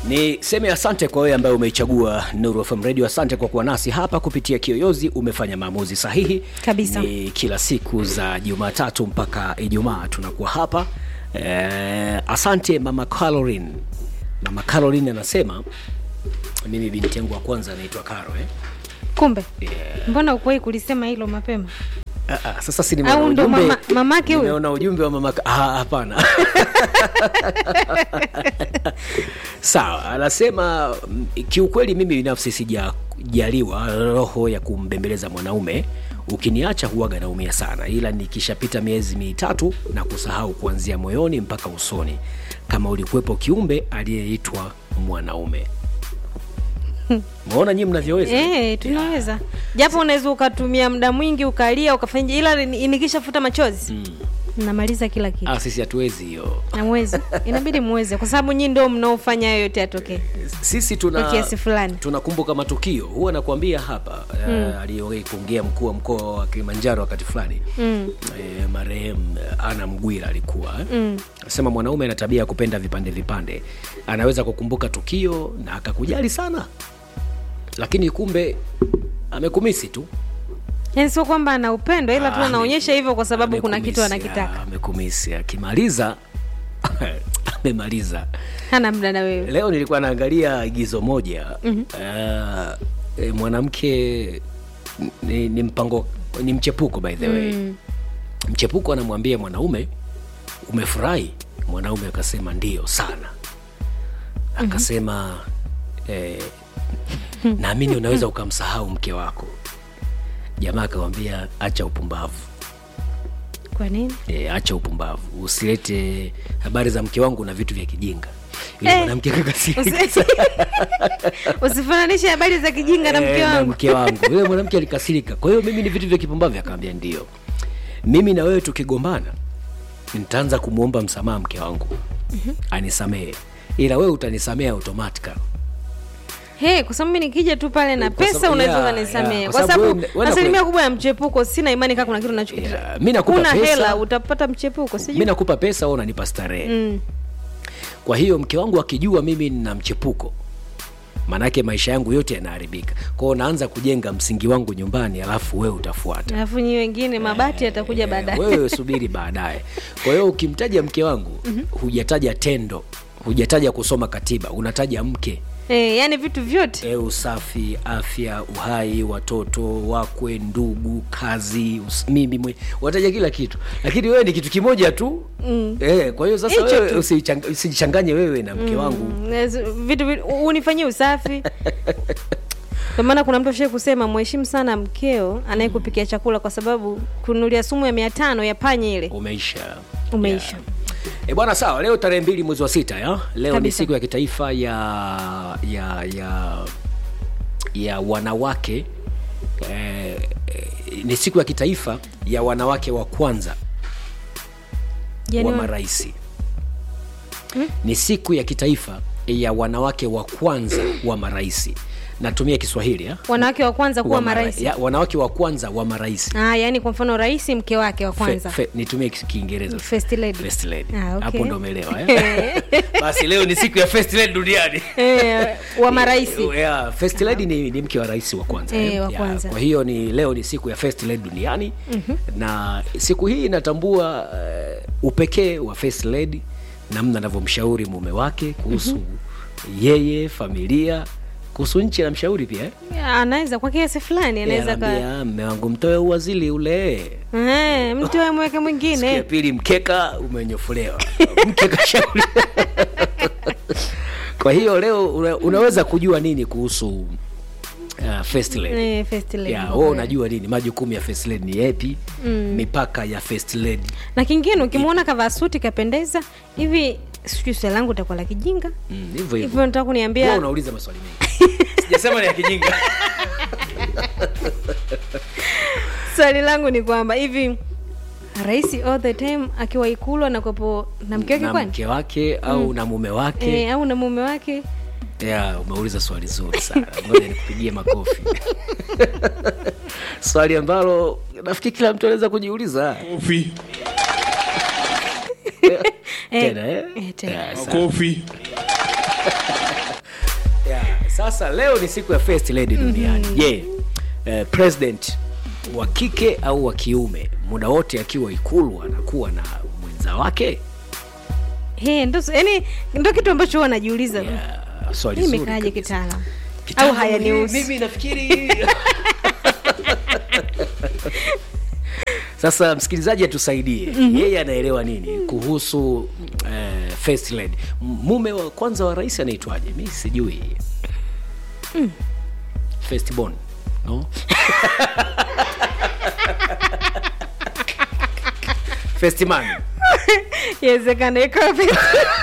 Niseme asante kwa wewe ambaye umeichagua Nuru FM Radio. Asante kwa kuwa nasi hapa kupitia Kiyoyozi. Umefanya maamuzi sahihi Kabisa. Ni kila siku za Jumatatu mpaka Ijumaa tunakuwa hapa eh, asante mama Caroline. Mama Caroline anasema mimi binti yangu wa kwanza anaitwa Caro eh? Kumbe Yeah. mbona ukuwahi kulisema hilo mapema? Ah, ah, sasa si nimeona Au ndo ujumbe- mama- mamake huyo? nimeona ujumbe wa mama ah, hapana sawa anasema mm, kiukweli mimi binafsi sijajaliwa roho ya kumbembeleza mwanaume ukiniacha huwaga naumia sana ila nikishapita miezi mitatu na kusahau kuanzia moyoni mpaka usoni kama ulikuwepo kiumbe aliyeitwa mwanaume maona nyii mnavyoweza Eh, tunaweza japo unaweza ukatumia muda mwingi ukalia ukafanya, ila ni- nikishafuta machozi namaliza kila kitu. ah, sisi hatuwezi hiyo Namwezi, inabidi muweze, kwa sababu nyinyi ndio mnaofanya hayo yote yatokee sisi kwa tuna kiasi fulani. tunakumbuka matukio huwa nakwambia hapa mm. aliyowahi kuongea mkuu wa mkoa wa Kilimanjaro wakati fulani Mm. e, marehemu Ana Mgwira alikuwa mm. sema mwanaume ana tabia ya kupenda vipande vipande, anaweza kukumbuka tukio na akakujali sana, lakini kumbe amekumisi tu Yaani sio kwamba ana upendo, ila tu Ah, anaonyesha hivyo kwa sababu kuna kitu amekumisi, anakitaka. ah, Amekumisi, akimaliza amemaliza. Hana muda na wewe. Leo nilikuwa naangalia igizo moja mm e, mwanamke ni, ni mpango ni mchepuko by the way Mm. mchepuko anamwambia mwanaume umefurahi mwanaume akasema ndio sana akasema eh, naamini unaweza ukamsahau mke wako jamaa akamwambia acha upumbavu Kwa nini? e, acha upumbavu usilete habari za mke wangu na vitu vya kijinga yule Eh, mwanamke akakasirika Usi- Usifananishe habari za kijinga na mke Eh, wangu. mke wangu yule mwanamke alikasirika kwa hiyo mimi ni vitu vya kipumbavu akaambia ndio mimi na wewe tukigombana nitaanza kumwomba msamaha mke wangu anisamehe ila wewe utanisamehe automatica Hey, kwa sababu mimi nikija tu pale na Kwa pesa sababu- unaweza yeah, ukanisamehe. yeah, kwa kwa sababu sababu wewe- wewe asilimia nakwe- kubwa ya mchepuko sina imani kama kuna kitu nacho Yeah, mi nakupa kuna pesa. hela utapata mchepuko mi sijui. nakupa pesa wewe unanipa starehe Mm. kwa hiyo mke wangu akijua mimi nina mchepuko maanake maisha yangu yote yanaharibika kwao naanza kujenga msingi wangu nyumbani alafu wewe utafuata Alafu nyi wengine mabati yatakuja Eh, baadaye. wewe subiri baadaye kwa hiyo ukimtaja mke wangu hujataja tendo hujataja kusoma katiba unataja mke Eh, yani vitu vyote. e, usafi afya uhai watoto wakwe ndugu kazi us, mimi mwe unataja kila kitu lakini wewe ni kitu kimoja tu mm. e, kwa hiyo sasa Hicho wewe tu. usichang- usijichanganye wewe na mke wangu Mm, ez- vitu vitu unifanyie usafi. Kwa maana kuna mtu ashai kusema mheshimu sana mkeo anayekupikia chakula kwa sababu kununulia sumu ya mia tano ya panya ile umeisha umeisha. E bwana, sawa. Leo tarehe mbili mwezi wa sita ya leo ni Kabisa. siku ya kitaifa ya ya ya ya wanawake eh, eh, ni siku ya kitaifa ya wanawake wa kwanza Yaani wa wa- maraisi ni siku ya kitaifa ya wanawake wa kwanza wa maraisi. Natumia Kiswahili ya? wanawake wa kwanza kuwa Wa mara- marais. ya, wanawake wa kwanza wa maraisi Ah, yani kwa mfano rais mke wake wa kwanza. Fe, fe, nitumie Kis- Kiingereza First lady. First lady. Ah, okay. Hapo ndo umeelewa eh? Basi leo ni siku ya first lady duniani. Eh, wa marais. Yeah, first lady ni, ni mke wa rais wa kwanza. Eh, eh. wa Yeah, kwanza. Kwa hiyo ni leo ni siku ya first lady duniani na siku hii inatambua uh, upekee wa first lady, namna anavyomshauri mume wake kuhusu yeye, familia, kuhusu nchi anamshauri pia eh. Anaweza kwa kiasi fulani anaweza ka Anaambia, mme wangu mtoe uwazili ule Eh, mtu awe mweke Siku ya mwingine. pili mkeka umenyofolewa mke kashauri kwa hiyo leo una, unaweza kujua nini kuhusu uh, first lady Eh, first lady. yeah, wewe unajua nini majukumu ya first lady ni yepi mipaka ya first lady Na kingine ukimwona kavaa suti kapendeza hivi sijui swali langu itakuwa la kijinga. Mm, hivyo Hivyo hivyo nataka Wewe kuniambia unauliza maswali mengi sijasema ni ya kijinga swali langu ni kwamba hivi rais all the time akiwa ikulu anakuwepo na mke wake na kwani? mke wake au na mume wake Eh, au na mume wake? yeah, umeuliza swali zuri sana ngoja nikupigie makofi swali ambalo nafikiri kila mtu anaweza kujiuliza Kofi, tena eh? eh, tena. Yeah, sawa. kofi. sasa leo ni siku ya first lady duniani je eh, president wa kike au wa kiume muda wote akiwa ikulu anakuwa na mwenza wake He, ndo yani ndo kitu ambacho huwa najiuliza yeah, swali hii zuri imekaaje kabisa. kitaalam au Kitaalamu hayanihusu hii, mimi nafikiri sasa msikilizaji atusaidie mm-hmm. yeye anaelewa nini kuhusu eh, first lady M- mume wa kwanza wa rais anaitwaje mi sijui mm. first born no first man Yawezekana ikawa festi-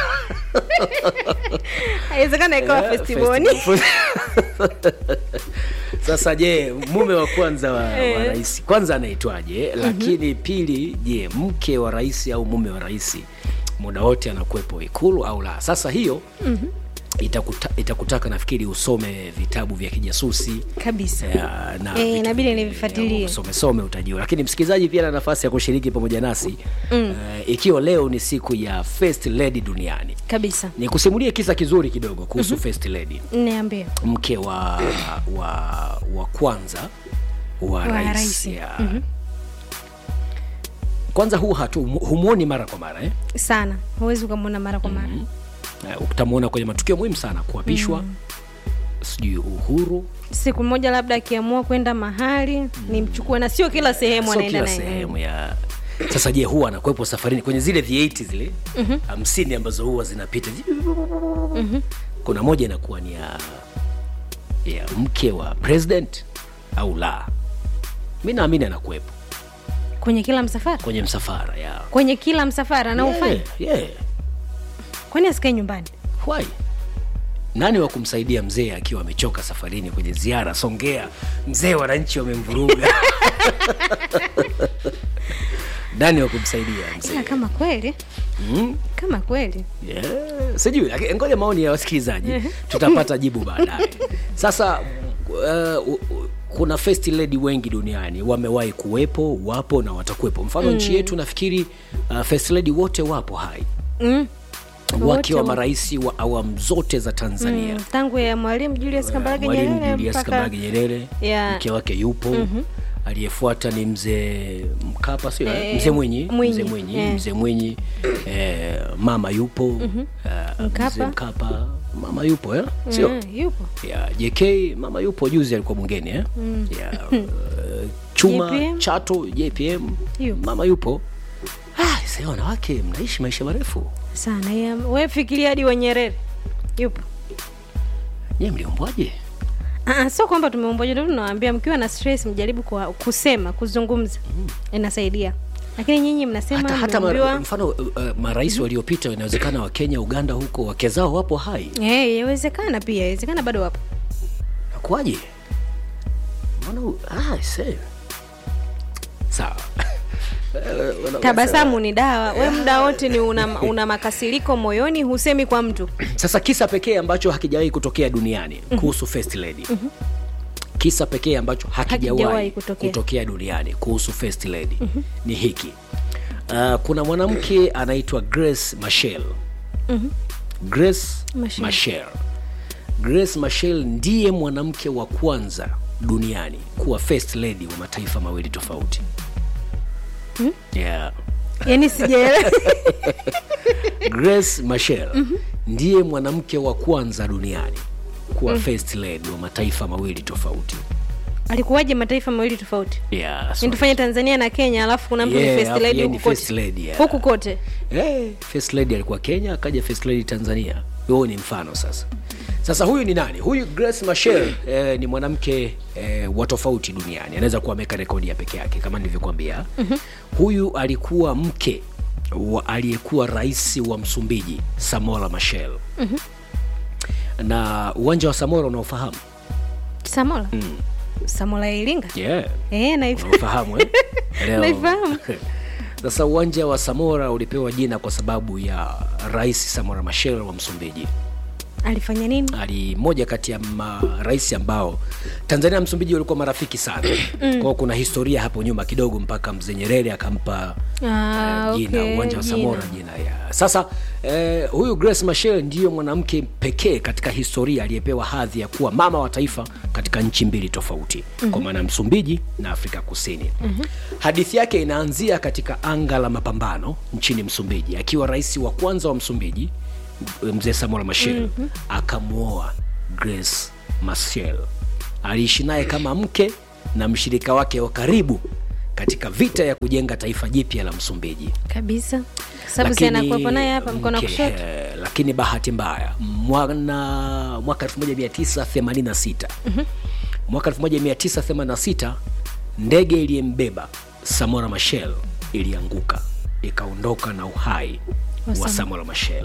Yawezekana ikawa Eh, festiboni festi- sasa je mume wa kwanza wa, wa Eh. rais kwanza anaitwaje lakini pili je mke wa rais au mume wa rais muda wote anakuwepo ikulu au la sasa hiyo itakuta, itakutaka nafikiri usome vitabu vya kijasusi kabisa ya, na Eh, vitu inabidi vingine, nivifuatilie. usome some utajua lakini msikilizaji pia na nafasi ya kushiriki pamoja nasi mm. uh, ikiwa leo ni siku ya first lady duniani kabisa ni kusimulie kisa kizuri kidogo kuhusu mm-hmm. first lady niambie mke wa wa wa kwanza wa, Wa rais, rais. ya. Mm-hmm. kwanza huu hatu humwoni mara kwa mara eh? sana huwezi ukamwona mara kwa mara uh, utamwona kwenye matukio muhimu sana kuapishwa mm. sijui uhuru siku moja labda akiamua kwenda mahali nimchukue na sio kila sehemu sio anaenda kila naye sehemu ya sasa je huwa anakuwepo safarini kwenye zile v8 zile hamsini ambazo huwa zinapita mm-hmm. kuna moja inakuwa ni ya, ya mke wa president au la mi naamini anakuwepo kwenye kila msafara kwenye msafara ya kwenye kila msafara anaufanya yeah, yeah. kwani asikae nyumbani Why? nani wa kumsaidia mzee akiwa amechoka safarini kwenye ziara songea mzee wananchi wamemvuruga nani wa kumsaidia mzee ila kama kweli mm? kama kweli yeah. sijui lakini ngoja maoni ya wasikilizaji tutapata jibu baadaye sasa uh, uh, kuna first lady wengi duniani wamewahi kuwepo wapo na watakuwepo mfano mm. nchi yetu nafikiri uh, first lady wote wapo hai mm. wakiwa wapo. marais wa awamu zote za tanzania Mm, tangu ya mwalimu Julius Kambarage mwalimu Nyerere Julius mpaka Kambarage Nyerere Yeah. mke wake yupo mm-hmm. aliyefuata ni mzee Mkapa sio Eh, mzee Mwinyi Mwinyi, mzee Mwinyi eh. mzee Mwinyi eh, mama yupo mm-hmm. Mkapa. mzee Mkapa mama yupo eh? sio Mm, yupo ya JK mama yupo juzi alikuwa bungeni eh? ya uh, chuma JPM. Chato JPM Yupo. mama yupo ah, sasa wanawake mnaishi maisha marefu sana ya, we fikiria hadi wa Nyerere yupo nyewe mliumbwaje Ah, sio kwamba tumeumbwaje, ndio tunawaambia mkiwa na stress mjaribu kwa, kusema kuzungumza inasaidia, lakini nyinyi mnasema hata, hata ma, mmeambiwa- mfano uh, uh, marais waliopita inawezekana wa Kenya Uganda huko wake zao wapo hai Eh, yawezekana pia, yawezekana bado wapo. nakuaje mbona u- ah, se sawa Eh, wana- Tabasamu ni dawa. We muda wote ni una, una makasiriko moyoni, husemi kwa mtu. sasa kisa pekee ambacho hakijawahi kutokea duniani kuhusu first lady kisa pekee ambacho hakijawahi Hakijawahi kutokea. kutokea duniani kuhusu first lady ni hiki uh, kuna mwanamke anaitwa grace machel grace Machel. machel grace machel ndiye mwanamke wa kwanza duniani kuwa first lady wa mataifa mawili tofauti yeah. Yaani sijaelewa. grace machel ndiye mwanamke wa kwanza duniani kuwa first lady wa mataifa mawili tofauti Alikuwaje mataifa mawili tofauti? yeah, so, Ni tufanye Tanzania na Kenya, alafu kuna mtu Yeah, ni first alafu lady yeye ni huku first kote. lady, yeah. Huku kote. Eh, first lady alikuwa kenya akaja first lady tanzania huo ni mfano sasa sasa huyu ni nani huyu grace machel eh, ni mwanamke eh, wa tofauti duniani anaweza kuwa ameweka rekodi ya peke yake kama nilivyokuambia mm-hmm. huyu alikuwa mke wa aliyekuwa rais wa msumbiji samora machel mm-hmm. na uwanja wa samora unaofahamu Samola. Samola ya Iringa? yeah. Eh, naifahamu. unaofahamu eh? Leo- Naifahamu. sasa uwanja wa samora ulipewa jina kwa sababu ya rais samora machel wa msumbiji Alifanya nini? ali moja kati ya marais ambao tanzania na msumbiji walikuwa marafiki sana mm. kwao kuna historia hapo nyuma kidogo mpaka mzee nyerere akampa Ah, eh, jina okay, uwanja wa jina. samora jina ya sasa Eh, huyu Grace Machel ndiyo mwanamke pekee katika historia aliyepewa hadhi ya kuwa mama wa taifa katika nchi mbili tofauti mm-hmm. kwa maana Msumbiji na Afrika Kusini mm-hmm. Hadithi yake inaanzia katika anga la mapambano nchini Msumbiji, akiwa rais wa kwanza wa Msumbiji mzee Samuel Machel mm-hmm. akamwoa Grace Machel. Aliishi naye kama mke na mshirika wake wa karibu katika vita ya kujenga taifa jipya la Msumbiji kabisa sababu si lakini- anakuwepo naye hapa mkono wa mke, kushoto eh, lakini bahati mbaya mwana mwaka 1986 mwaka 1986 ndege iliyembeba Samora Machel ilianguka ikaondoka na uhai Wa wa Sam- Samora Machel.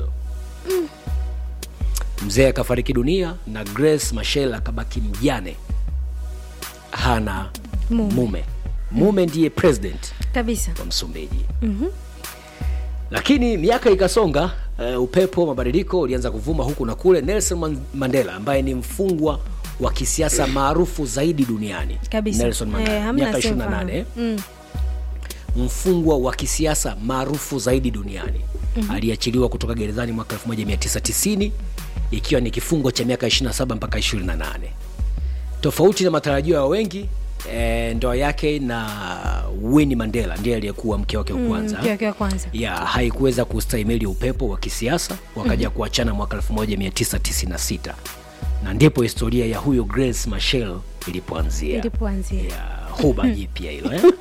Mzee akafariki dunia na Grace Machel akabaki mjane, hana Mume. mume. Mume ndiye president kabisa wa Msumbiji. Lakini miaka ikasonga, uh, upepo mabadiliko ulianza kuvuma huku na kule. Nelson Man- Mandela ambaye ni mfungwa wa kisiasa maarufu zaidi duniani kabisa Nelson Mandela Eh, hamna miaka asiyefahamu. 28 mm. mfungwa wa kisiasa maarufu zaidi duniani aliachiliwa kutoka gerezani mwaka 1990 ikiwa ni kifungo cha miaka 27 mpaka 28 tofauti na matarajio ya wengi eh, ndoa yake na Winnie Mandela ndiye aliyekuwa mke wake wa kwanza mke wake wa kwanza ya haikuweza kustahimili upepo wa kisiasa wakaja kuachana mwaka 1996 na ndipo historia ya huyo Grace Machel ilipoanzia ilipoanzia ya huba jipya hilo eh?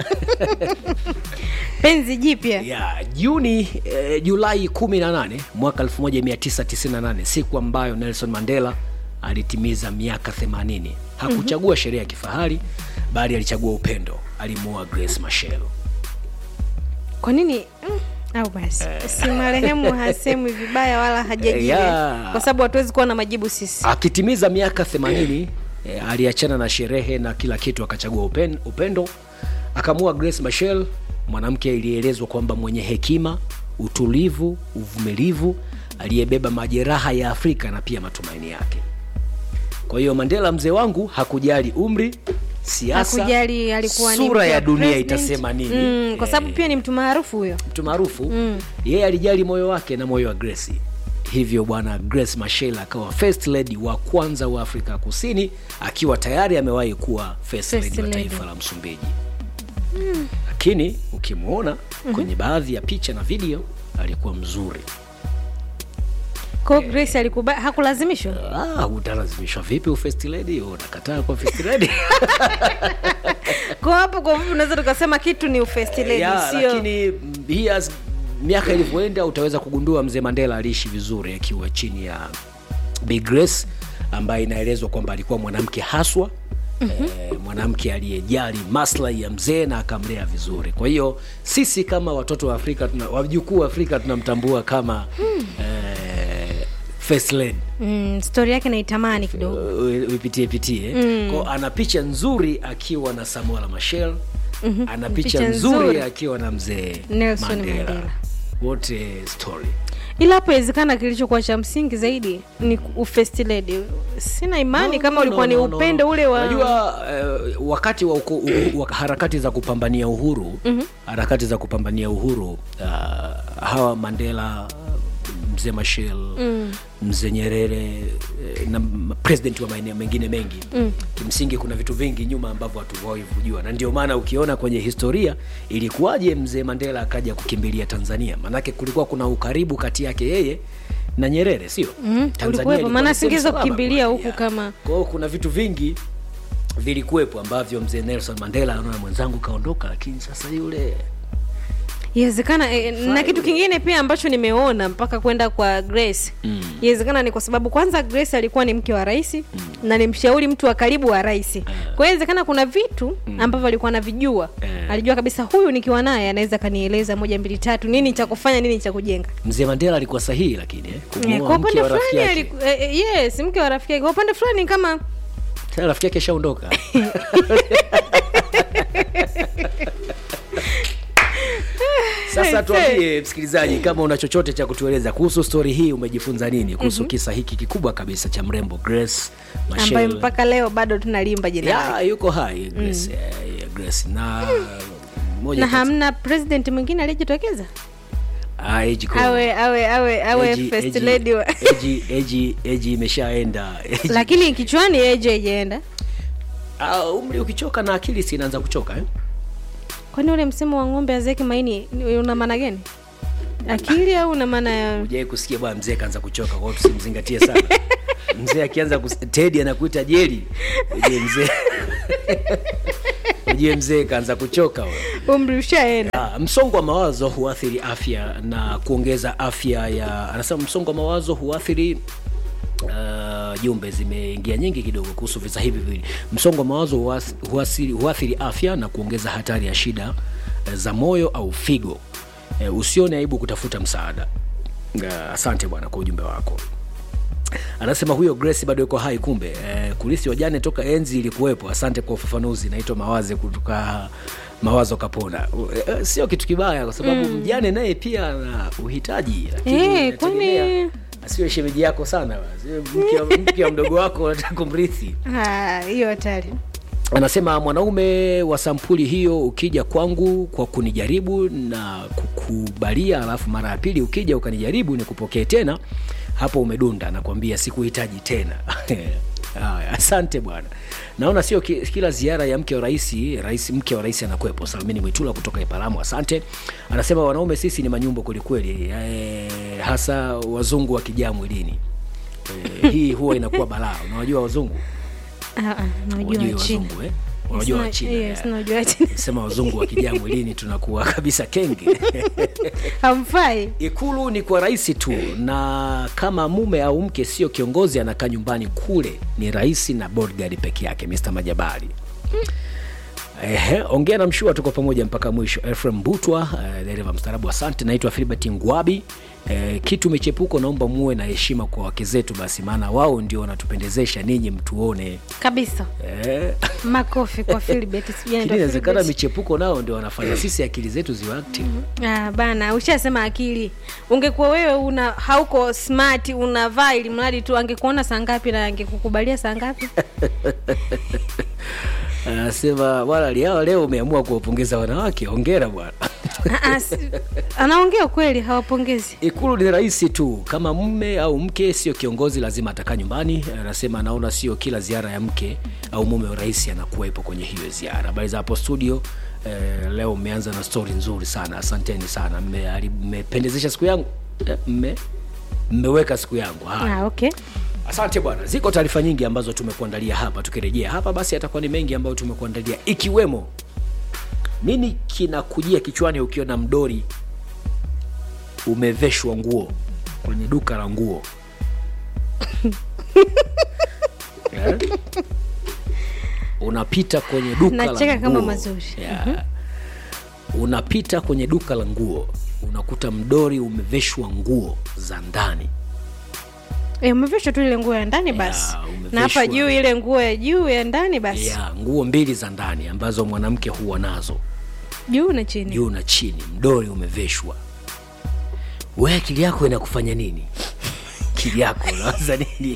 penzi jipya ya Juni eh, Julai 18 mwaka 1998 siku ambayo Nelson Mandela alitimiza miaka 80 hakuchagua sherehe ya kifahari bali alichagua upendo alimuoa Grace Machel kwa nini mm, au basi si marehemu hasemwi vibaya wala hajajiwe Yeah. kwa sababu hatuwezi kuwa na majibu sisi akitimiza miaka 80 eh, aliachana na sherehe na kila kitu akachagua upen, upendo akamua Grace Machel mwanamke ilielezwa kwamba mwenye hekima utulivu uvumilivu aliyebeba majeraha ya Afrika na pia matumaini yake kwa hiyo Mandela mzee wangu hakujali umri siasa hakujali alikuwa ni sura mke ya wa dunia president. itasema nini mm, kwa sababu Eh, pia ni mtu maarufu huyo mtu maarufu yeye alijali moyo wake na moyo wa Grace. Hivyo bwana Grace Machel akawa first lady wa kwanza wa Afrika Kusini, akiwa tayari amewahi kuwa first, First lady wa lady. taifa la Msumbiji. Lakini ukimwona kwenye baadhi ya picha na video alikuwa mzuri. kwa hiyo Grace alikuba hakulazimishwa Ah, utalazimishwa vipi ufirst lady? Unakataa kwa first lady? kwa hapo kwa vipi unaweza tukasema kitu ni first lady yeah, sio lakini mm, he has, miaka ilivyoenda utaweza kugundua mzee Mandela aliishi vizuri akiwa chini ya Big Grace ambaye inaelezwa kwamba alikuwa mwanamke haswa mm-hmm. eh, mwanamke aliyejali maslahi ya mzee na akamlea vizuri. Kwa hiyo sisi kama watoto wa Afrika tuna, wajukuu wa Afrika tunamtambua kama hmm. eh, first lady mm, stori yake naitamani kidogo U- uipitie pitie mm. Kwa ana picha nzuri akiwa na Samuel Machel mm-hmm. ana picha, Picha nzuri, nzuri. akiwa na mzee Nelson Mandela. Mandela. wote story ila hapo inawezekana kilichokuwa cha msingi zaidi ni ufirst lady sina imani No, kama no, ulikuwa no, ni no, no, upendo no. ule wa unajua eh, wakati wa, uko, u, wa harakati za kupambania uhuru mm-hmm. harakati za kupambania uhuru uh, hawa Mandela mzee Machel mm. mzee Nyerere eh, na m- president wa maeneo mengine mengi mm. kimsingi kuna vitu vingi nyuma ambavyo hatuwahi kujua na ndio maana ukiona kwenye historia ilikuwaje mzee Mandela akaja kukimbilia Tanzania maanake kulikuwa kuna ukaribu kati yake yeye na Nyerere sio mm, ulikuwepo, maana asingeweza kukimbilia huku kama- kwa hiyo kuna vitu vingi vilikuwepo ambavyo mzee Nelson Mandela anaona mwenzangu kaondoka, lakini sasa yule iwezekana eh, na kitu kingine pia ambacho nimeona mpaka kwenda kwa Grace Mm. iwezekana ni kwa sababu kwanza Grace alikuwa ni mke wa rais na ni mshauri mtu wa karibu wa rais kwa hiyo inawezekana kuna vitu ambavyo alikuwa anavijua Eh. alijua kabisa huyu nikiwa naye anaweza kanieleza moja mbili tatu nini cha kufanya nini cha kujenga mzee Mandela alikuwa sahihi, lakini eh, Eh, kumuoa kwa mke upande wa rafiki fulani yake. aliku- eh, eh, yes mke wa rafiki yake kwa upande fulani kama Tena rafiki yake shaondoka. Sasa Aise. tuambie msikilizaji, kama una chochote cha kutueleza kuhusu stori hii, umejifunza nini kuhusu kisa hiki kikubwa kabisa cha mrembo Grace ambaye Machel? mpaka leo bado tunalimba jina lake ya yuko hai Grace, eh, ya Grace na moja na kati- hamna president mwingine aliyejitokeza Ah, age code. awe awe awe awe Age- first age- lady wa... age- age- age imeshaenda Age- lakini kichwani eje haijaenda Ah, umri ukichoka na akili si inaanza kuchoka eh? kwani ule msemo wa ng'ombe azeki maini ni- una maana gani akili au una maana ya Ujai kusikia bwana mzee kaanza kuchoka, kwa hiyo tusimzingatie sana. mzee akianza kus- Teddy anakuita jeli, ujue mzee ujue mzee kaanza kuchoka wewe. umri ushaenda Ah, msongo wa mawazo huathiri afya na kuongeza afya ya anasema msongo wa mawazo huathiri uh, jumbe zimeingia nyingi kidogo kuhusu visa hivi viwili msongo wa mawazo huas- huasiri- huathiri afya na kuongeza hatari ya shida eh, za moyo au figo eh, usione aibu kutafuta msaada uh, asante bwana kwa ujumbe wako anasema huyo grace bado yuko hai kumbe eh, kulisi wajane toka enzi ilikuwepo asante kwa ufafanuzi naitwa mawaze kutoka mawazo kapona eh, sio kitu kibaya kwa sababu mm. mjane naye pia ana uhitaji lakini Eh, inategemea. kwani- asiwe shemeji yako sana basi. mke wa- mke wa mdogo wako unataka kumrithi Ah, hiyo hatari anasema mwanaume wa sampuli hiyo ukija kwangu kwa kunijaribu na kukubalia alafu mara ya pili ukija ukanijaribu nikupokee tena hapo umedunda nakwambia sikuhitaji tena Haya, asante bwana naona sio ki, kila ziara ya mke wa rais rais mke wa rais anakwepo salmini mwitula kutoka ipalamu asante anasema wanaume sisi ni manyumbo kwelikweli e, hasa wazungu wakijaa mwilini e, hii huwa inakuwa balaa unawajua wazungu Ah, ah, najua Wajui Wachina. wazungu eh? unajua Sina- wachina yes, eh. najua Wachina. sema wazungu wakijaa mwilini tunakuwa kabisa kenge hamfai ikulu ni kwa rais tu na kama mume au mke sio kiongozi anakaa nyumbani kule ni rais na bodyguard peke yake mr majabali Ehe, ongea na mshua tuko pamoja mpaka mwisho efrem butwa eh, dereva mstaarabu asante naitwa filbert ngwabi eh, kitu michepuko naomba muwe na heshima kwa wake zetu basi maana wao ndio wanatupendezesha ninyi mtuone kabisa eh. makofi kwa Philbert, sijui Lakini anaitwa inawezekana Philbert. michepuko nao ndio wanafanya sisi akili zetu ziwe active Ah, bana ushasema akili ungekuwa wewe una hauko smart unavaa ili mradi tu angekuona saa ngapi na angekukubalia saa ngapi anasema bwana liawa leo umeamua kuwapongeza wanawake hongera bwana Ah, ah, si- anaongea ukweli hawapongezi ikulu ni rahisi tu kama mme au mke sio kiongozi lazima atakaa nyumbani anasema anaona sio kila ziara ya mke au mume wa rais anakuwepo kwenye hiyo ziara habari za hapo studio eh, leo mmeanza na stori nzuri sana asanteni sana Mme- mmependezesha siku yangu eh, mme mmeweka siku yangu haya ah, okay asante bwana ziko taarifa nyingi ambazo tumekuandalia hapa tukirejea hapa basi atakuwa ni mengi ambayo tumekuandalia ikiwemo nini kinakujia kichwani ukiona mdori umeveshwa nguo kwenye duka la nguo yeah? unapita kwenye duka Nacheka la kama nguo. mazuri. yeah. unapita kwenye duka la nguo unakuta mdori umeveshwa nguo za ndani e, umevishwa tu ile nguo ya ndani basi Ya, umevishwa. na hapa juu ile nguo ya juu ya ndani basi ya nguo mbili za ndani ambazo mwanamke huwa nazo juu na chini juu na chini mdori umeveshwa we akili yako inakufanya nini akili yako unawaza nini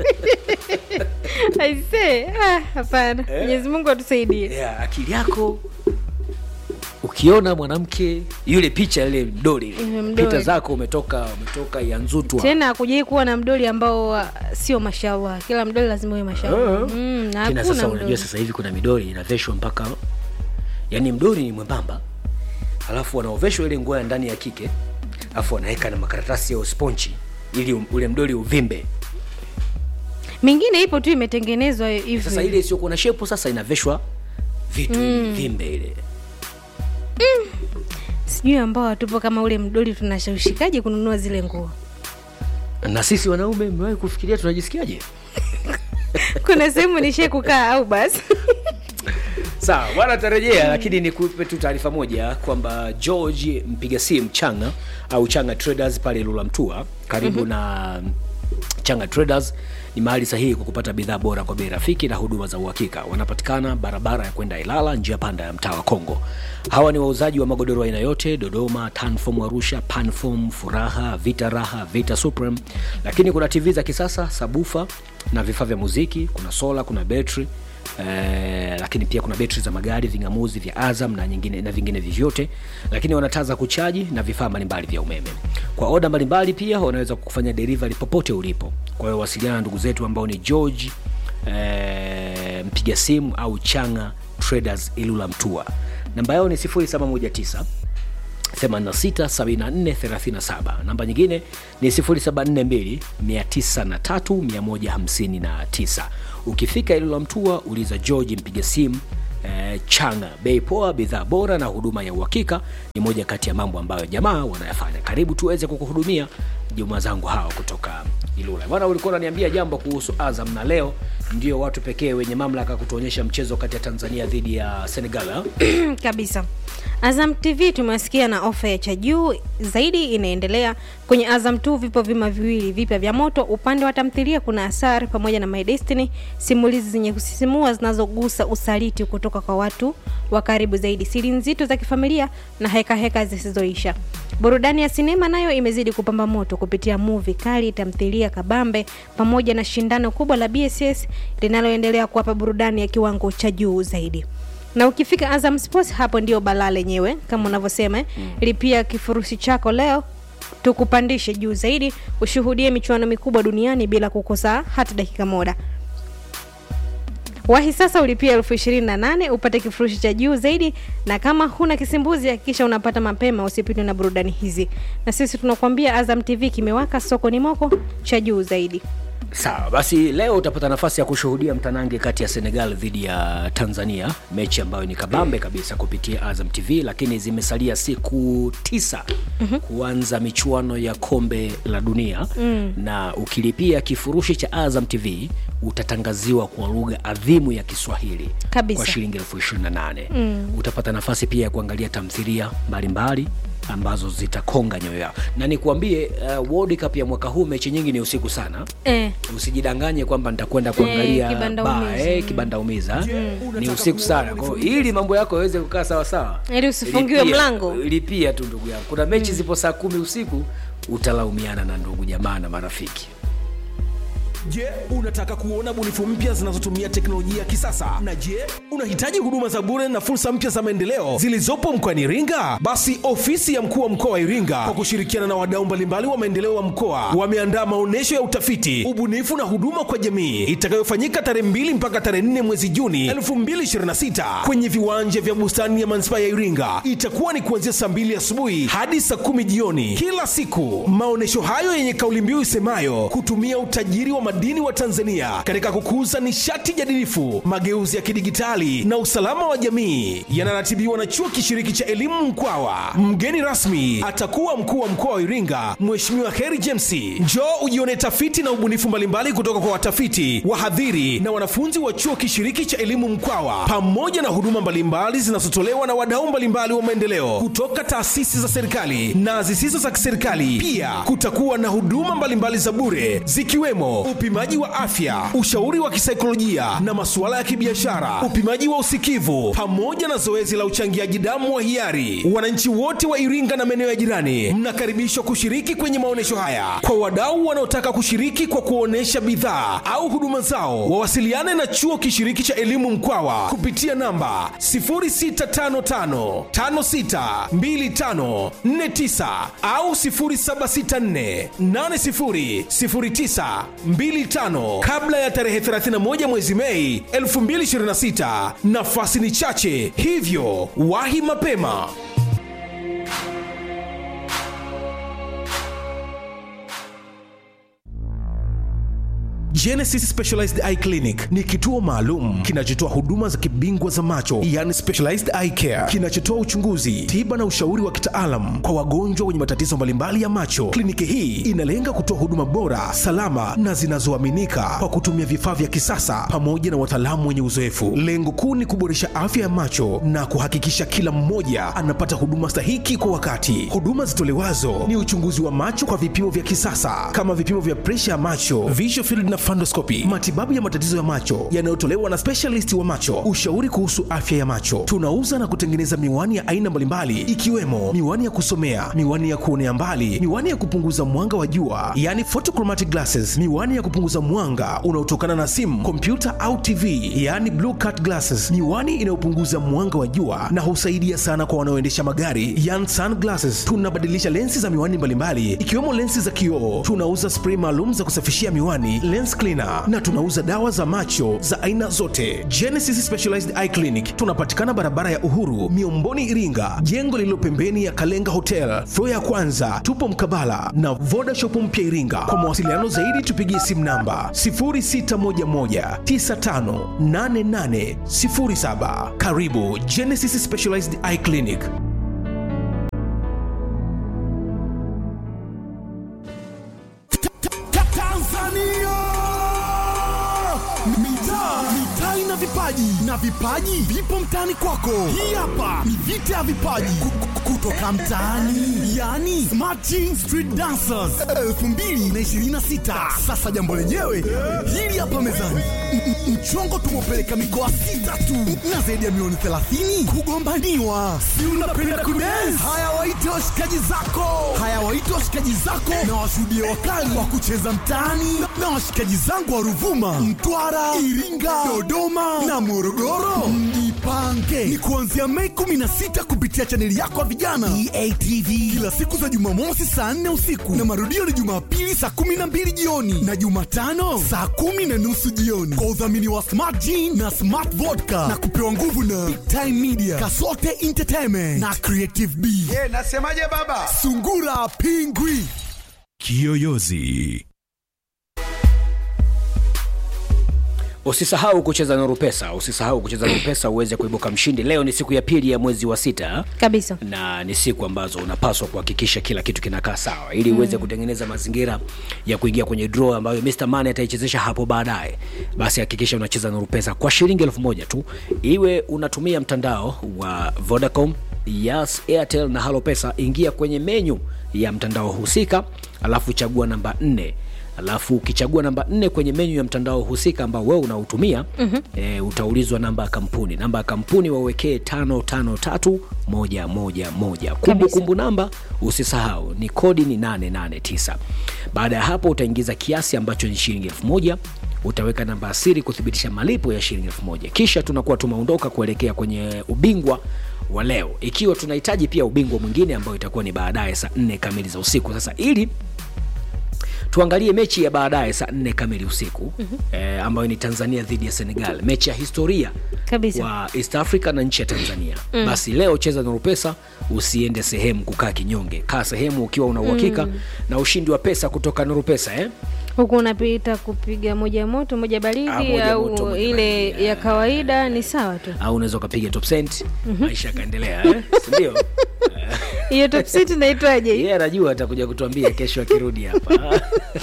aisee ah, hapana mwenyezi mungu atusaidie ya, akili yako ukiona mwanamke yule picha ile mdori ile, Ile mdori. pita zako umetoka umetoka yanzutwa tena akujai kuwa na mdoli ambao uh, sio mashallah kila mdoli lazima uwe mashallah mm, na tena sasa hakuna unajua mdoli sasa hivi kuna midori inaveshwa mpaka yani mdori ni mwembamba alafu wanaoveshwa ile nguo ya ndani ya kike alafu wanaweka na makaratasi ya sponchi ili um- ule mdori uvimbe mingine ipo tu imetengenezwa sasa hivi ile isiyokuwa na shepu sasa inaveshwa vitu mm. vimbe ile sijui ambao hatupo kama ule mdoli tunashawishikaje kununua zile nguo na sisi wanaume mmewahi kufikiria tunajisikiaje kuna sehemu nishie kukaa au basi sawa bwana tarejea lakini nikupe tu taarifa moja kwamba george mpiga simu changa au changa traders pale lula mtua karibu mm-hmm. na changa traders ni mahali sahihi kwa kupata bidhaa bora kwa bei rafiki na huduma za uhakika wanapatikana barabara ya kwenda ilala njia panda ya mtaa wa kongo hawa ni wauzaji wa magodoro aina yote dodoma tanfom arusha panfom furaha vita raha vita supreme lakini kuna tv za kisasa sabufa na vifaa vya muziki kuna sola kuna betri Eh, lakini pia kuna betri za magari ving'amuzi vya azam na nyingine na vingine vyovyote lakini wana taa za kuchaji na vifaa mbalimbali vya umeme kwa oda mbalimbali pia wanaweza kufanya delivery popote ulipo kwa hiyo wasiliana na ndugu zetu ambao ni george eh, mpiga simu au changa traders ilula mtua namba yao ni 0719 867437 namba nyingine ni 0742 903159 ukifika ililo mtua uliza george mpiga simu eh, changa bei poa bidhaa bora na huduma ya uhakika ni moja kati ya mambo ambayo jamaa wanayafanya karibu tuweze kukuhudumia juma zangu hawa kutoka ilula bwana ulikuwa unaniambia jambo kuhusu azam na leo ndio watu pekee wenye mamlaka kutuonyesha mchezo kati ya tanzania dhidi ya senegal ha? kabisa azam tv tumewasikia na ofa ya cha juu zaidi inaendelea kwenye azam t vipo vima viwili vipya vya moto upande wa tamthilia kuna asar pamoja na my destiny simulizi zenye kusisimua zinazogusa usaliti kutoka kwa watu wa karibu zaidi siri nzito za kifamilia na hekaheka zisizoisha burudani ya sinema nayo imezidi kupamba moto kupitia muvi kali tamthilia kabambe pamoja na shindano kubwa la bss linaloendelea kuwapa burudani ya kiwango cha juu zaidi na ukifika azam sports hapo ndio balaa lenyewe kama unavyosema mm. lipia kifurushi chako leo tukupandishe juu zaidi ushuhudie michuano mikubwa duniani bila kukosa hata dakika moja wahi sasa ulipia elfu ishirini na nane upate kifurushi cha juu zaidi na kama huna kisimbuzi hakikisha unapata mapema usipitwe na burudani hizi na sisi tunakuambia azam tv kimewaka soko ni moko cha juu zaidi sawa basi leo utapata nafasi ya kushuhudia mtanange kati ya senegal dhidi ya tanzania mechi ambayo ni kabambe kabisa kupitia azam tv lakini zimesalia siku tisa mm-hmm. kuanza michuano ya kombe la dunia mm. na ukilipia kifurushi cha azam tv utatangaziwa kwa lugha adhimu ya kiswahili Kabisa. kwa shilingi elfu ishirini na nane mm. utapata nafasi pia ya kuangalia tamthilia mbalimbali ambazo zitakonga nyoyo yao na nikuambie uh, World Cup ya mwaka huu mechi nyingi ni usiku sana eh. usijidanganye kwamba nitakwenda kuangalia kibanda ba, umiza. eh, kibanda umiza ni usiku sana Kwa hiyo ili mambo yako yaweze kukaa sawasawa Ili usifungiwe lipia- mlango. lipia tu ndugu yangu kuna mechi zipo saa kumi usiku utalaumiana na ndugu jamaa na marafiki Je, unataka kuona bunifu mpya zinazotumia teknolojia ya kisasa? Na je, unahitaji huduma za bure na fursa mpya za maendeleo zilizopo mkoani Iringa? Basi ofisi ya mkuu wa mkoa wa Iringa kwa kushirikiana na wadau mbalimbali wa maendeleo wa mkoa wameandaa maonyesho ya utafiti, ubunifu na huduma kwa jamii itakayofanyika tarehe 2 mpaka tarehe 4 mwezi Juni 2026 kwenye viwanja vya bustani ya manispaa ya Iringa. Itakuwa ni kuanzia saa 2 asubuhi hadi saa 10 jioni kila siku. Maonyesho hayo yenye kauli mbiu isemayo kutumia utajiri wa madini wa Tanzania katika kukuza nishati jadilifu, mageuzi ya kidigitali na usalama wa jamii yanaratibiwa na chuo kishiriki cha elimu Mkwawa. Mgeni rasmi atakuwa mkuu wa mkoa wa Iringa, Mheshimiwa Heri James. Njoo ujione tafiti na ubunifu mbalimbali kutoka kwa watafiti, wahadhiri na wanafunzi wa chuo kishiriki cha elimu Mkwawa, pamoja na huduma mbalimbali zinazotolewa na wadau mbalimbali wa maendeleo kutoka taasisi za serikali na zisizo za kiserikali. Pia kutakuwa na huduma mbalimbali za bure zikiwemo upimaji wa afya, ushauri wa kisaikolojia na masuala ya kibiashara, upimaji wa usikivu pamoja na zoezi la uchangiaji damu wa hiari. Wananchi wote wa Iringa na maeneo ya jirani mnakaribishwa kushiriki kwenye maonyesho haya. Kwa wadau wanaotaka kushiriki kwa kuonesha bidhaa au huduma zao, wawasiliane na chuo kishiriki cha elimu Mkwawa kupitia namba 0655 562549 au 0764 8009 25 kabla ya tarehe 31 mwezi Mei 2026. Nafasi ni chache, hivyo wahi mapema. Genesis Specialized Eye Clinic ni kituo maalum kinachotoa huduma za kibingwa za macho, yani specialized eye care, kinachotoa uchunguzi, tiba na ushauri wa kitaalam kwa wagonjwa wenye matatizo mbalimbali ya macho. Kliniki hii inalenga kutoa huduma bora, salama na zinazoaminika kwa kutumia vifaa vya kisasa pamoja na wataalamu wenye uzoefu. Lengo kuu ni kuboresha afya ya macho na kuhakikisha kila mmoja anapata huduma stahiki kwa wakati. Huduma zitolewazo ni uchunguzi wa macho kwa vipimo vya kisasa kama vipimo vya presha ya macho, visual field na fundoscopy, matibabu ya matatizo ya macho yanayotolewa na specialist wa macho, ushauri kuhusu afya ya macho. Tunauza na kutengeneza miwani ya aina mbalimbali ikiwemo miwani ya kusomea, miwani ya kuonea mbali, miwani ya kupunguza mwanga wa jua, yani photochromatic glasses, miwani ya kupunguza mwanga unaotokana na simu, kompyuta au TV, yani blue cut glasses, miwani inayopunguza mwanga wa jua na husaidia sana kwa wanaoendesha magari, yani sunglasses. Tunabadilisha lensi za miwani mbalimbali ikiwemo lensi za kioo. Tunauza spray maalum za kusafishia miwani, lens cleaner, na tunauza dawa za macho za aina zote. Genesis Specialized Eye Clinic tunapatikana barabara ya Uhuru, Miomboni, Iringa, jengo lililo pembeni ya Kalenga Hotel, floor ya kwanza. Tupo mkabala na Voda Shop mpya Iringa. Kwa mawasiliano zaidi tupigie simu namba 0611958807. Karibu Genesis Specialized Eye Clinic. Ta- Tanzania! Mitaa mitaa ina vipaji na vipaji vipo mtaani kwako. Hii hapa ni vita ya vipaji Ku- ku- kutoka mtaani, yani Smarting Street Dancers 2026. Sasa jambo lenyewe hili hapa mezani, M- m- mchongo tumepeleka mikoa sita tu na zaidi ya milioni 30 kugombaniwa. Si unapenda kudance? Haya, waite washikaji zako, haya waite washikaji zako na washuhudie wakali wa kucheza mtaani na washikaji zangu wa Ruvuma, Mtwara, Iringa, Dodoma na Morogoro. Mjipange ni kuanzia Mei 16 kupitia chaneli yako ya vijana EATV, kila siku za Jumamosi saa 4 usiku na marudio ni Jumapili saa 12 jioni na Jumatano saa kumi na nusu jioni kwa udhamini wa Smart Gin na Smart Vodka na kupewa nguvu na Big Time Media, Kasote Entertainment na Creative B. Eh, nasemaje baba? Sungura Pingwi. Kiyoyozi. usisahau kucheza nuru pesa usisahau kucheza nuru pesa uweze kuibuka mshindi leo ni siku ya pili ya mwezi wa sita kabisa na ni siku ambazo unapaswa kuhakikisha kila kitu kinakaa sawa ili uweze kutengeneza mazingira ya kuingia kwenye draw ambayo Mr. Money ataichezesha hapo baadaye basi hakikisha unacheza nuru pesa kwa shilingi elfu moja tu iwe unatumia mtandao wa Vodacom Yas, Airtel na Halo Pesa ingia kwenye menyu ya mtandao husika alafu chagua namba 4 alafu ukichagua namba nne kwenye menyu ya mtandao husika ambao wewe unautumia mm-hmm. e, utaulizwa namba ya kampuni namba ya kampuni wawekee tano tano tatu moja moja moja kumbukumbu namba usisahau ni kodi ni 889 baada ya hapo utaingiza kiasi ambacho ni shilingi elfu moja utaweka namba ya siri kuthibitisha malipo ya shilingi elfu moja kisha tunakuwa tumeondoka kuelekea kwenye ubingwa wa leo ikiwa tunahitaji pia ubingwa mwingine ambao itakuwa ni baadaye saa nne kamili za usiku sasa ili tuangalie mechi ya baadaye saa nne kamili usiku mm-hmm. eh, ambayo ni tanzania dhidi ya senegal mechi ya historia Kabisa. kwa east africa na nchi ya tanzania mm. basi leo cheza nuru pesa usiende sehemu kukaa kinyonge kaa sehemu ukiwa una uhakika mm. na ushindi wa pesa kutoka nuru pesa eh? huku unapita kupiga moja moto moja Ah, baridi moja au moto, moja ile baridi, ya ah. kawaida ni sawa tu au unaweza ukapiga top cent mm-hmm. maisha yakaendelea eh? sindio hiyo top sit inaitwaje yeye yeah, anajua atakuja kutuambia kesho akirudi hapa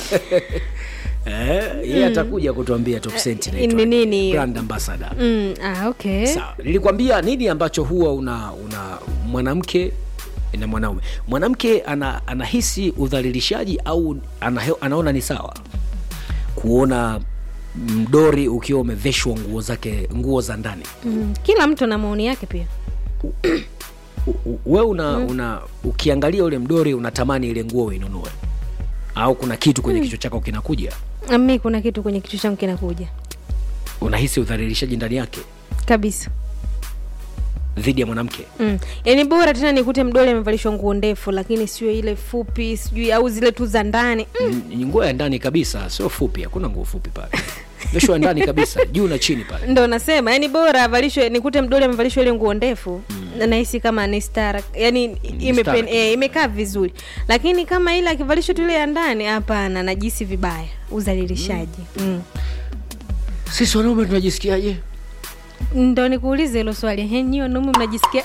Eh, yeye atakuja kutuambia top cent Eh, inaitwa ni nini hiyo? brand ambassador mm, ah, okay sawa nilikwambia nini ambacho huwa una una mwanamke na mwanaume mwanamke ana, anahisi udhalilishaji au ana, anaona ni sawa kuona mdori ukiwa umeveshwa nguo zake nguo za ndani mm, kila mtu ana maoni yake pia U- u- we una, mm. una ukiangalia ule mdori unatamani ile nguo uinunue au kuna kitu kwenye mm. kichwa chako kinakuja mi kuna kitu kwenye kichwa changu kinakuja unahisi udhalilishaji ndani yake kabisa dhidi ya mwanamke mm. yani bora tena nikute mdole amevalishwa nguo ndefu lakini sio ile fupi sijui au zile tu za ndani mm. Ni nguo ya ndani kabisa sio fupi hakuna nguo fupi pale vesho ya ndani kabisa juu na chini pale ndo nasema yani bora avalishwe nikute mdole amevalishwa ile nguo ndefu mm. nahisi kama ni stara yani imepen- stara. eh, imekaa vizuri lakini kama ile akivalishwa tu ile ya ndani hapana najisi vibaya udhalilishaji mm. mm. sisi wanaume tunajisikiaje ndo nikuulize hilo swali henyi wanaume mnajisikia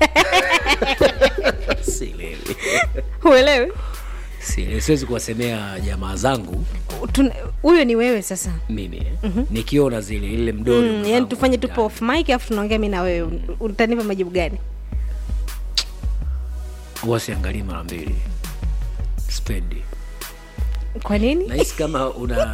sielewi uelewe Sielewi. siwezi kuwasemea jamaa zangu Tuna- huyo ni wewe sasa mimi mm-hmm. nikiona zile ile mdori mm, umevaa yani nguo tufanye ndani. tupo off mic afu tunaongea mi na wewe utanipa majibu gani huwa siangalii mara mbili spendi kwa nini nahisi kama una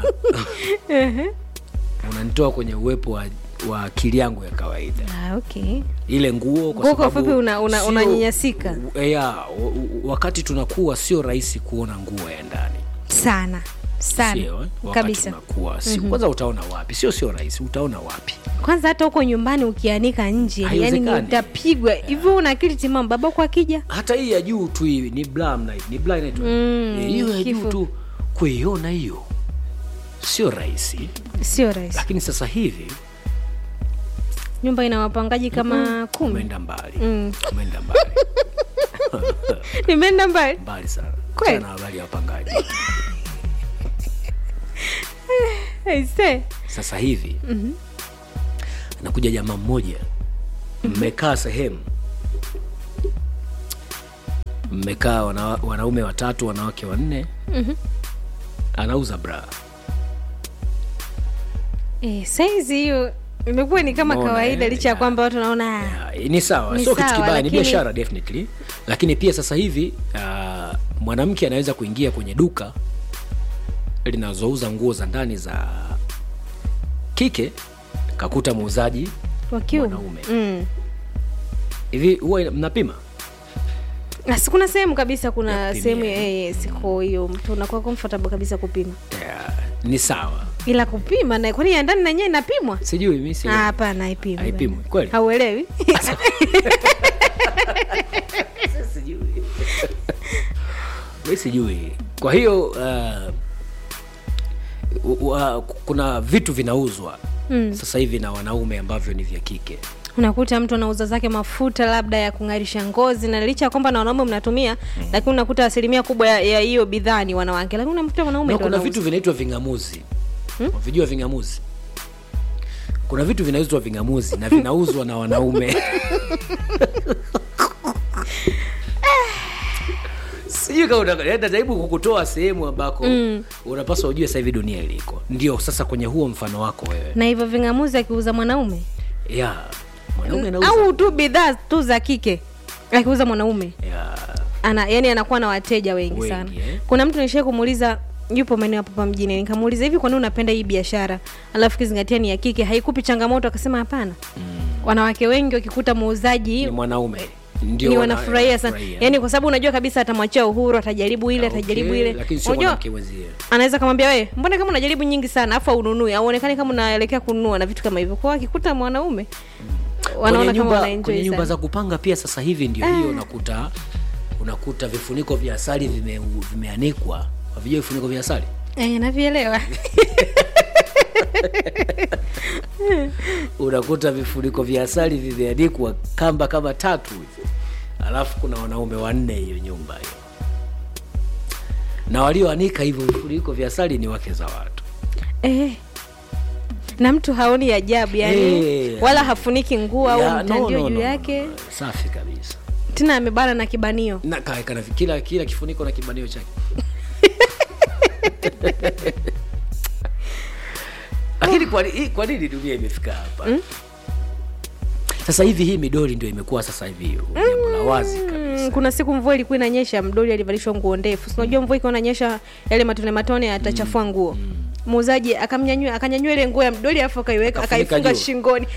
unanitoa kwenye uwepo wa, wa akili yangu ya kawaida ah, okay ile nguo kwa Nguo kwa sababu ufupi una- una- sio- unanyanyasika. u- ya, u- u- wakati tunakuwa sio rahisi kuona nguo ya ndani sana sana Sio, eh? wakati kabisa tunakuwa sio kwanza utaona wapi sio sio rahisi utaona wapi kwanza hata huko nyumbani ukianika nje yani Haiwezekani. utapigwa hivyo una akili timamu babako akija hata hii ya juu tu hii ni bla mna- ni bla inaitwa Mm, Eh, hiyo ya juu kifu. tu kuiona hiyo sio rahisi sio rahisi lakini sasa hivi nyumba ina wapangaji kama kumi umeenda mbali Mm. umeenda mbali nimeenda mbali mbali sana Kweli? sana habari ya wapangaji Aise. sasa hivi nakuja jamaa mmoja mmekaa sehemu mmekaa wana, wanaume watatu wanawake wanne anauza bra Eh, saizi hiyo imekuwa ni kama Umeona, kawaida eh? licha ya Ya. kwamba watu naona Ya, ni sawa Ni sio kitu sawa, kibaya ni lakini- biashara definitely lakini pia sasa hivi uh, mwanamke anaweza kuingia kwenye duka linazouza nguo za ndani za kike kakuta muuzaji wakiume mwanaume. mm. hivi huwa ina- mnapima Na si kuna sehemu kabisa kuna Ya kupimia. sehemu eh, siko hiyo mtu unakuwa comfortable kabisa kupima Ya, ni sawa ila kupima na kwani ya ndani na yenyewe inapimwa sijui mi si Ah, hapana haipimwi Haipimwi, bwana. kweli? hauelewi sijui mi sijui kwa hiyo uh, u- uh, kuna vitu vinauzwa mm. sasa hivi na wanaume ambavyo ni vya kike unakuta mtu anauza zake mafuta labda ya kung'arisha ngozi na licha ya kwamba na wanaume mnatumia mm. lakini unakuta asilimia kubwa ya- ya hiyo bidhaa ni wanawake lakini unakuta wanaume na ndio kuna wanauza. vitu vinaitwa ving'amuzi hmm? vijua ving'amuzi kuna vitu vinauzwa ving'amuzi na vinauzwa na wanaume sijui kama unataka- yaani najaribu kukutoa sehemu ambako mm. unapaswa ujue sasa hivi dunia iliko ndio sasa kwenye huo mfano wako wewe na hivyo vingamuzi akiuza mwanaume ya mwanaume anauza au tu bidhaa tu za kike akiuza mwanaume ya ana yani anakuwa na wateja wengi, Wengi, sana eh. kuna mtu nishai kumuuliza yupo maeneo hapo hapa mjini nikamuuliza hivi kwa nini unapenda hii biashara alafu kizingatia ni ya kike haikupi changamoto akasema hapana mm. wanawake wengi wakikuta muuzaji ni mwanaume ndio ni wana- wanafurahia sana wanafurahia. yani kwa sababu unajua kabisa atamwachia uhuru atajaribu ile Okay, atajaribu ile lakini sio unajua mwanamke mwenzie anaweza kamwambia we mbona kama unajaribu nyingi sana afu ununui au uonekani kama unaelekea kununua na vitu kama hivyo kwao akikuta mwanaume wanaona kwenye kama nyumba, wanaenjoy kwenye nyumba sana za kupanga pia sasa hivi ndio hiyo unakuta unakuta vifuniko vya asali vime, vimeanikwa havijua vifuniko vya asali eh, navielewa unakuta vifuniko vya asali vimeanikwa kamba kama tatu hivi alafu kuna wanaume wanne hiyo nyumba hiyo na walioanika hivyo vifuniko vya asali ni wake za watu eh. na mtu haoni ajabu yani Eh, wala hafuniki nguo au Ya, no, mtandio no, juu no, yake no, no. safi kabisa tena amebana na kibanio na kaeka na kila kila kifuniko na kibanio chake lakini kwa, ni- kwa nini dunia imefika hapa sasa hivi hii midoli ndio imekuwa sasa hivi jambo la wazi kabisa Mm, kuna siku mvua ilikuwa inanyesha mdoli alivalishwa nguo ndefu Si unajua mvua ikiwa inanyesha yale matone matone atachafua nguo muuzaji akamnyanyua akanyanyua ile nguo ya mdoli alafu akaiweka Akafunika akaifunga juu. shingoni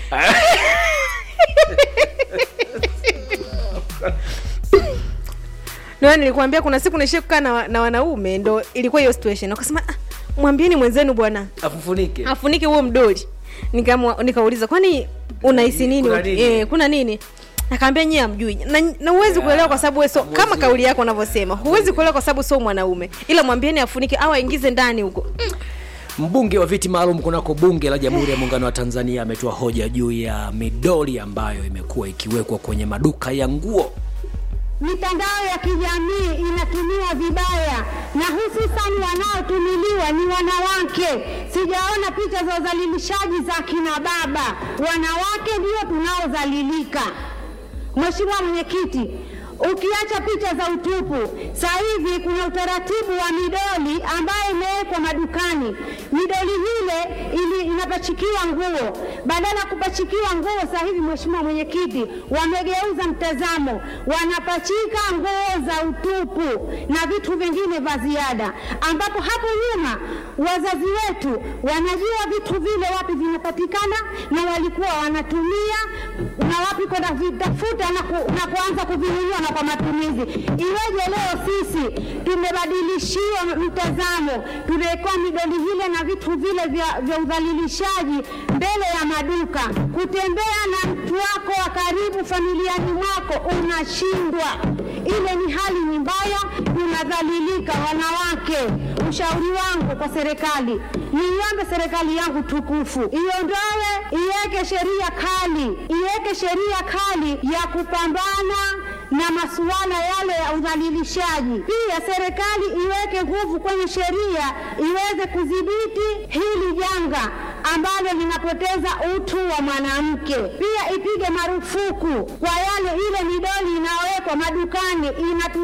ndio nilikwambia kuna siku nishie kukaa na, wa- na wanaume ndo ilikuwa hiyo situation wakasema ah, mwambieni mwenzenu bwana afufunike afunike huo mdoli Nikamwa- nikauliza kwani unahisi nini Kuna nini? Eh, kuna nini akaambia nyie amjui na, na huwezi kuelewa kwa sababu wewe so, kama Hamwezi. kauli yako unavyosema huwezi kuelewa kwa sababu sio mwanaume ila mwambieni afunike au aingize ndani huko Mm, mbunge wa viti maalum kunako bunge la jamhuri ya muungano wa tanzania ametoa hoja juu ya midoli ambayo imekuwa ikiwekwa kwenye maduka ya nguo mitandao ya kijamii inatumiwa vibaya na hususan wanaotumiliwa ni wanawake. Sijaona picha za udhalilishaji za kina baba, wanawake ndio tunaodhalilika. Mheshimiwa Mwenyekiti, ukiacha picha za utupu, sasa hivi kuna utaratibu wa midoli ambayo imewekwa madukani. Midoli hile ili wanapachikiwa nguo. Badala ya kupachikiwa nguo, sasa hivi Mheshimiwa Mwenyekiti, wamegeuza mtazamo, wanapachika nguo za utupu na vitu vingine vya ziada, ambapo hapo nyuma wazazi wetu wanajua vitu vile wapi vinapatikana na walikuwa wanatumia na wapi kwenda vitafuta na, ku, na kuanza kuvinunua na kwa matumizi. Iweje leo sisi tumebadilishiwa mtazamo, tunawekewa midoli vile na vitu vile vya, vya udhalilishaji mbele ya maduka. Kutembea na mtu wako wa karibu familiani mwako unashindwa. Ile ni hali ni mbaya, tunadhalilika wanawake. Ushauri wangu kwa serikali, niiombe serikali yangu tukufu iondoe, iweke sheria kali, iweke sheria kali ya kupambana na masuala yale ya udhalilishaji. Pia serikali iweke nguvu kwenye sheria iweze kudhibiti hili janga ambalo linapoteza utu wa mwanamke. Pia ipige marufuku kwa yale ile midoli inayowekwa madukani inatu